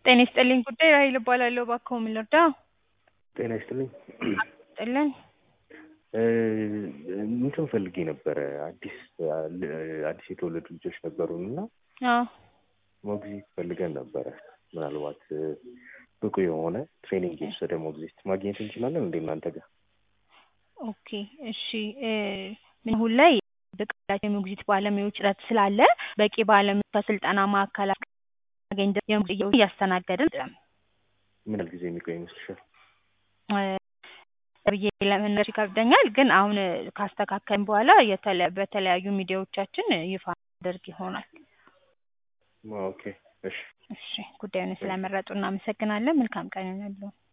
ጤና ይስጥልኝ ጉዳይ ራሔል እባላለሁ። እባክዎ ምን ልርዳዎ? ጤና ይስጥልኝ። ይስጥልን። እንትን ፈልጌ ነበረ አዲስ አዲስ የተወለዱ ልጆች ነበሩን እና አዎ ሞግዚት ፈልገን ነበረ። ምናልባት ብቁ የሆነ ትሬኒንግ የወሰደ ሞግዚት ማግኘት እንችላለን እንደ እናንተ ጋር? ኦኬ እሺ እ አሁን ላይ ብቃት የሞግዚት ባለሙያዎች እጥረት ስላለ በቂ ባለሙያ ከስልጠና ማዕከላት ማገኝ ድረስ እያስተናገድን አይደለም። ምን ያህል ጊዜ የሚቆይ ይመስልሻል? ብዬ ለመናገር ይከብደኛል፣ ግን አሁን ካስተካከልን በኋላ የተለ- በተለያዩ ሚዲያዎቻችን ይፋ እናደርግ ይሆናል። ኦኬ እሺ እሺ ጉዳዩን ስለመረጡ እናመሰግናለን። መልካም ቀን ይሁንልዎ።